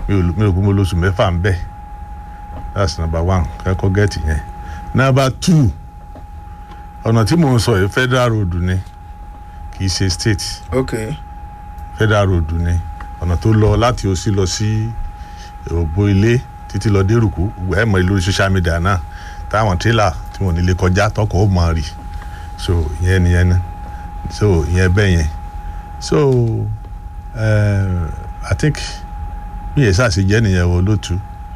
mi ò mi ò gbé mo lóṣù mẹ́fà ń bẹ̀ that's number one kẹ́kọ̀ọ́ gẹ́ẹ̀tì yẹn number two ọ̀nà tí mò ń sọ yìí federal road ni kì í ṣe state ok federal road ni ọ̀nà tó lọ láti òsì lọ sí ògbó ilé títí lọ dérùkú ẹ mọ̀ lórí social media náà táwọn tírélà tí wọn ò ní lè kọjá tọkọ̀ ó mọ̀ rì so ìyẹn nìyẹn ni so ìyẹn bẹ́ẹ̀ yẹn so uh, i think bí yẹn sáà ṣe jẹ́ nìyẹn o lótú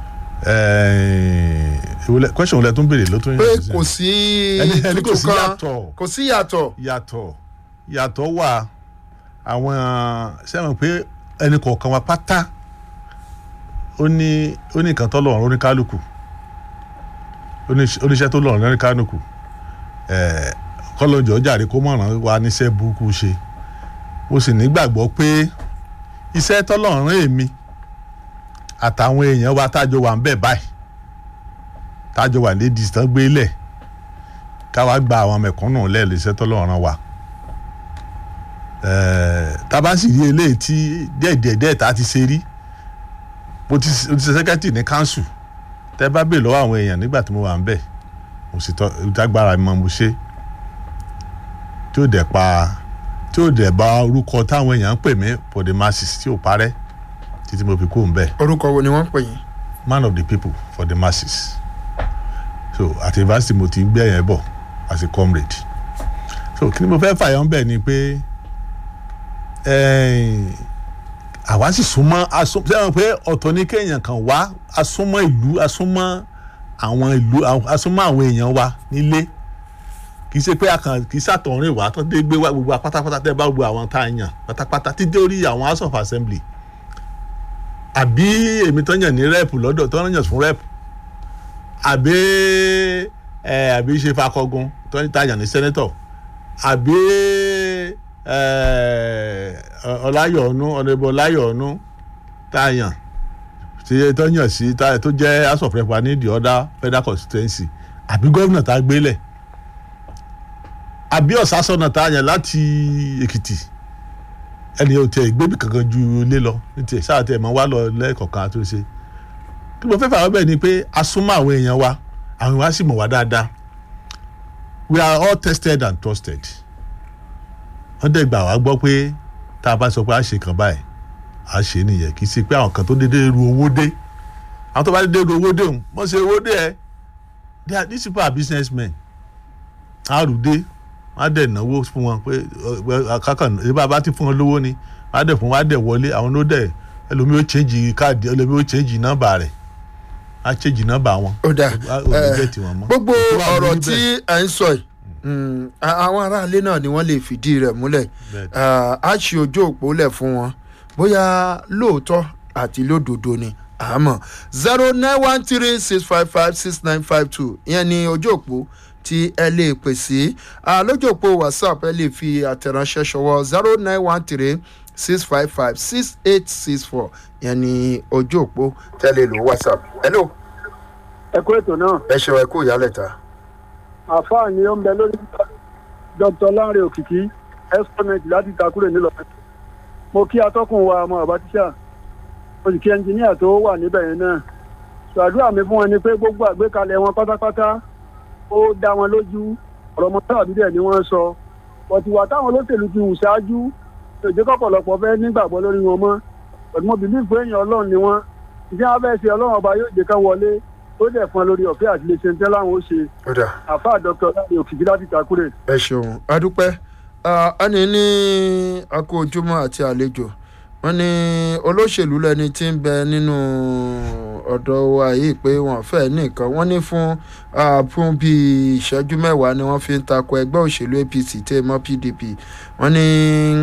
ìwọlẹ̀ question wọlé tó ń béèrè ló tún pé yẹn kò sí Ẹni- ẹni kò tuntun sí kan yàtọ̀. kò sí yàtọ̀ yàtọ̀ yàtọ̀ wà àwọn sẹ́wọ̀n pé ẹnì kọ̀ọ̀kan wa pátá ó ní ó ní nǹkan tó lọ́rùn oníkálukú ó ní oníṣẹ́ tó lọ́rùn oníkálukú ẹ̀ẹ́ kọ́lọ́njọ́ jàre kó mọ̀ràn wa níṣẹ́ burúkú ṣe mo sì nígbàgbọ́ pé iṣẹ́ tọ́lọ́run èmi àtàwọn èèyàn wa tájọ wà ń bẹ̀ báyìí tájọ wà lédi tán gbé lẹ̀ káwa gba àwọn mẹ̀kúnnù lẹ́ẹ̀lẹ́ iṣẹ́ tọ́lọ́run wa tábà sì rí eléyìí tí díẹ̀díẹ̀ tá a ti ṣe rí mo ti mo ti ṣe sẹ́kẹ́tì ní council tẹ́ bá bèè lọ́wọ́ àwọn èèyàn nígbà tí mo wà ń bẹ̀ mo sì tọ́ ìdágbára mi mọ́ mo ṣe tí ó dẹ̀ pa tí ó dẹ̀ bá orúkọ táwọn èèyàn ń pè mí for the masses tí ò parẹ́ títí mo fi kó ń bẹ̀ orúkọ wo ni wọ́n ń pè yín man of the people for the masses so àti university mo ti ń gbé yẹn bọ̀ as a comrade so kí ni mo fẹ́ fàyọ̀ ń bẹ̀ ni pé eh, àwa sì súnmọ́ asún- sẹ́wọ̀n pé ọ̀tọ̀ ní kéèyàn kan wá asúnmọ́ ìlú asúnmọ́ àwọn ìlú asúnmọ́ àwọn èèyàn wa nílé kì í ṣe pé akàn kì í ṣàtọ̀rìn wá tó dé gbé wá gbogbo wa pátápátá tẹ́ bá gbogbo àwọn tá a yàn pátápátá títí orí àwọn house of assembly àbí èmi tó yàn ní rẹ́ẹ̀pù lọ́dọ̀ tó yàn fún rẹ́ẹ̀pù àbí ẹ àbí ṣe fakọgun tó ń tàyàn ní sẹ́nẹ́tọ̀ àbí ẹ ọláyọ̀ọ́nú ọ̀nẹ́bọ̀ ọláyọ̀ọ́nú tàyàn tí tó yàn sí tá- tó jẹ́ house of rep wa ní the other federal constituency àbí gómìnà tá a gbélẹ̀ àbí ọ̀sásọ̀nà tàyàn láti èkìtì ẹni ò tẹ ìgbébì kankan ju ilé lọ ní tiẹ̀ sáà tẹ̀ mọ́ wá lọ lẹ́ẹ̀kọ̀kan àtúnṣe kí mo fẹ́ fà wọ́n bẹ̀ ni pé a súnmọ́ àwọn èèyàn wa àwọn wa sì mọ̀ wá dáadáa we are all tested and trusted wọ́n dẹ̀ gbà wá gbọ́ pé tá a bá sọ pé a ṣe kan báyìí a ṣe nìyẹn kì í ṣe pé àwọn kan tó dédé ru owó dé àwọn tó bá dédé ru owó dé òun wọ́n ṣe owó dé ẹ they are these people are businessmen a rù dé wọ́n á dẹ̀ náwó fún wọn pé kákan ìbá bá ti fún wọn lówó ni wọ́n á dẹ̀ fún wọn á dẹ̀ wọlé àwọn ló dẹ̀ ẹlòmíì ó change káàdì ẹlòmíì ó change nọ́mbà rẹ̀ á change nọ́mbà wọn. ó dáa Ó- ó ní gẹ̀ẹ́tì wọn mọ́. gbogbo Tó wà ọ̀rọ̀ níbẹ̀. tí ẹ ń sọ yìí mm, a- àwọn aráalé náà ni wọ́n lè fìdí rẹ̀ múlẹ̀ Bẹ́ẹ̀. Ah, á ṣe ojú òpó lẹ̀ fún wọn bóyá lóòótọ́ àti lódodo ni àmọ́ zero nine one three six five five six nine five two ìyẹn ni ojú òpó tí ẹ lè pè sí Ah, lójú òpó whatsapp ẹ lè fi àtẹ̀ránṣẹ́ ṣọwọ́ zero nine one three six five five six eight six four ìyẹn ni ojú òpó tẹ́lẹ̀ lò whatsapp. hello ẹ kú ètò náà ẹ ṣeun ẹ kú ìyálẹ̀ta. àfáà ni ó ń bẹ lórí dr lanre òkìkí exponent láti takúrò nílọrin mo kí atọ́kùn wa ọmọ bàbá tíṣà mo sì kí ẹnjìníà tó wà níbẹ̀ yẹn náà ṣàdúrà mi fún wọn ni pé gbogbo àgbékalẹ̀ wọn pátápátá ó dá wọn lójú ọ̀rọ̀ mọ́tàbí dẹ̀ ni wọ́n sọ pọ̀tìwà táwọn olóṣèlú ti hù ṣáájú èdè kọ̀pọ̀lọpọ̀ fẹ́ nígbàgbọ́ lórí wọn mọ́ pẹ̀lú mo bìlí pé èèyàn ọlọ́run ni wọ́n ìdí wọn fẹ́ ṣe ọlọ́run ọba yóò jẹ́ ká wọlé ó dẹ̀ fún wọn lórí ọ̀fẹ́ àti lè ṣe ń tẹ́ láwọn ó ṣe ó dà àfáà dr láti òkìkí láti takúrè. ẹ ṣeun adúpẹ́ Ah, ẹni ní akó ojúmọ́ àti àlejò wọ́n ní olóṣèlú lẹni tí ń bẹ nínú ọ̀dọ̀ wa yìí pé wọ́n fẹ́ nìkan wọ́n ní fún ah, fún bíi ìṣẹ́jú mẹ́wàá ni wọ́n fi ń takò ẹgbẹ́ òṣèlú apc tẹ́ mọ́ pdp wọ́n ní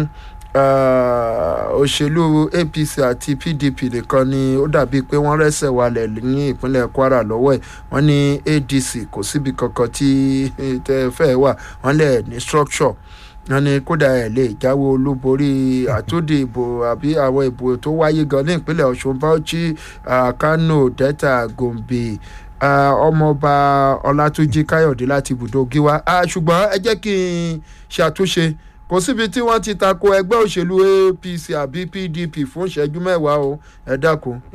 ah, òṣèlú apc àti pdp nìkan ni ó dàbíi pé wọ́n rẹ́sẹ̀ walẹ̀ ní ìpínlẹ̀ kwara lọ́wọ́ ẹ̀ wọ́n ní adc kò síbi kankan tí tẹ́ fẹ́ wà wọ́n lẹ̀ ní structure wọ́n ní kódà ẹ̀ lè jáwé olúborí àtúndì ìbò àbí àwọn ìbò tó wáyé gan ní ìpínlẹ̀ ọ̀ṣun bauchi ah, kano delta gombe ah, ọmọọba ọlátúnjì káyọ̀dé láti ibùdó gíwá Ah, ṣùgbọ́n ẹ jẹ́ kí n ṣàtúnṣe kò síbi tí wọ́n ti tako ẹgbẹ́ òṣèlú apc àbí pdp fún ìṣẹ́jú mẹ́wàá o ẹ dákun